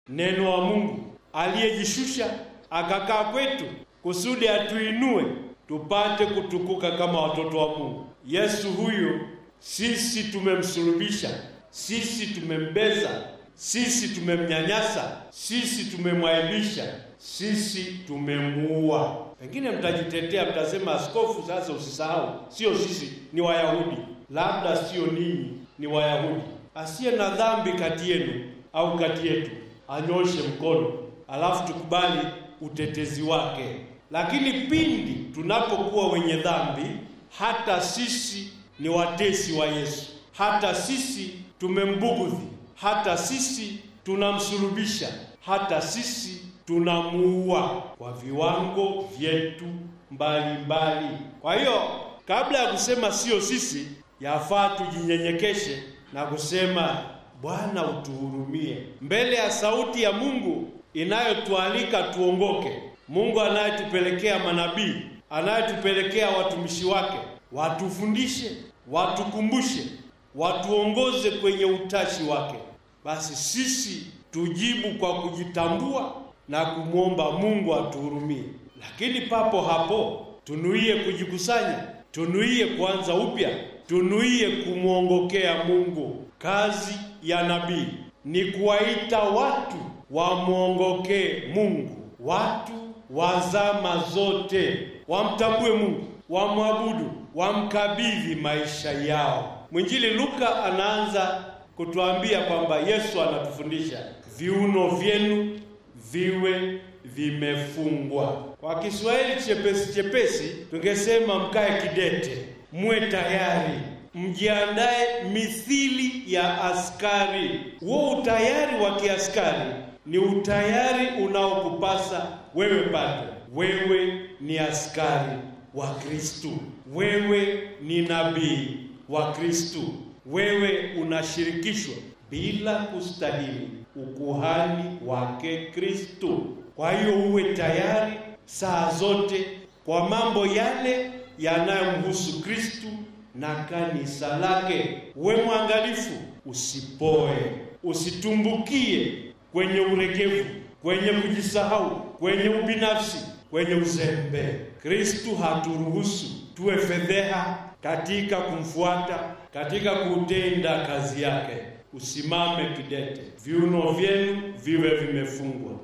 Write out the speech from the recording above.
neno wa Mungu aliyejishusha akakaa kwetu kusudi atuinue tupate kutukuka kama watoto wa Mungu. Yesu huyo sisi tumemsulubisha, sisi tumembeza, sisi tumemnyanyasa, sisi tumemwaibisha, sisi tumemuua. Pengine mtajitetea mtasema, askofu, sasa usisahau, sio sisi, ni Wayahudi. Labda sio ninyi, ni Wayahudi. Asiye na dhambi kati yenu au kati yetu anyoshe mkono, alafu tukubali utetezi wake. Lakini pindi tunapokuwa wenye dhambi, hata sisi ni watesi wa Yesu, hata sisi tumembugudhi, hata sisi tunamsulubisha, hata sisi tunamuua kwa viwango vyetu mbalimbali. Kwa hiyo kabla ya kusema sio sisi, yafaa tujinyenyekeshe na kusema Bwana utuhurumie, mbele ya sauti ya Mungu inayotualika tuongoke. Mungu anayetupelekea manabii, anayetupelekea watumishi wake, watufundishe, watukumbushe, watuongoze kwenye utashi wake. Basi sisi tujibu kwa kujitambua na kumwomba Mungu atuhurumie, lakini papo hapo tunuie kujikusanya, tunuie kuanza upya, tunuie kumwongokea Mungu. Kazi ya nabii ni kuwaita watu wamwongokee Mungu, watu wa zama zote wamtambue Mungu, wamwabudu, wamkabidhi maisha yao. Mwinjili Luka anaanza kutuambia kwamba Yesu anatufundisha viuno vyenu viwe vimefungwa. Kwa Kiswahili chepesi chepesi tungesema mkae kidete, muwe tayari, mjiandae mithili ya askari. Huo utayari wa kiaskari ni utayari unaokupasa wewe bado. Wewe ni askari wa Kristu, wewe ni nabii wa Kristu, wewe unashirikishwa bila kustahili ukuhani wake Kristu. Kwa hiyo uwe tayari saa zote kwa mambo yale yanayomhusu Kristu na kanisa lake. Uwe mwangalifu, usipoe, usitumbukie kwenye uregevu, kwenye kujisahau, kwenye ubinafsi, kwenye uzembe. Kristu haturuhusu tuwe fedheha katika kumfuata, katika kutenda kazi yake. Usimame kidete, viuno vyenu viwe vimefungwa.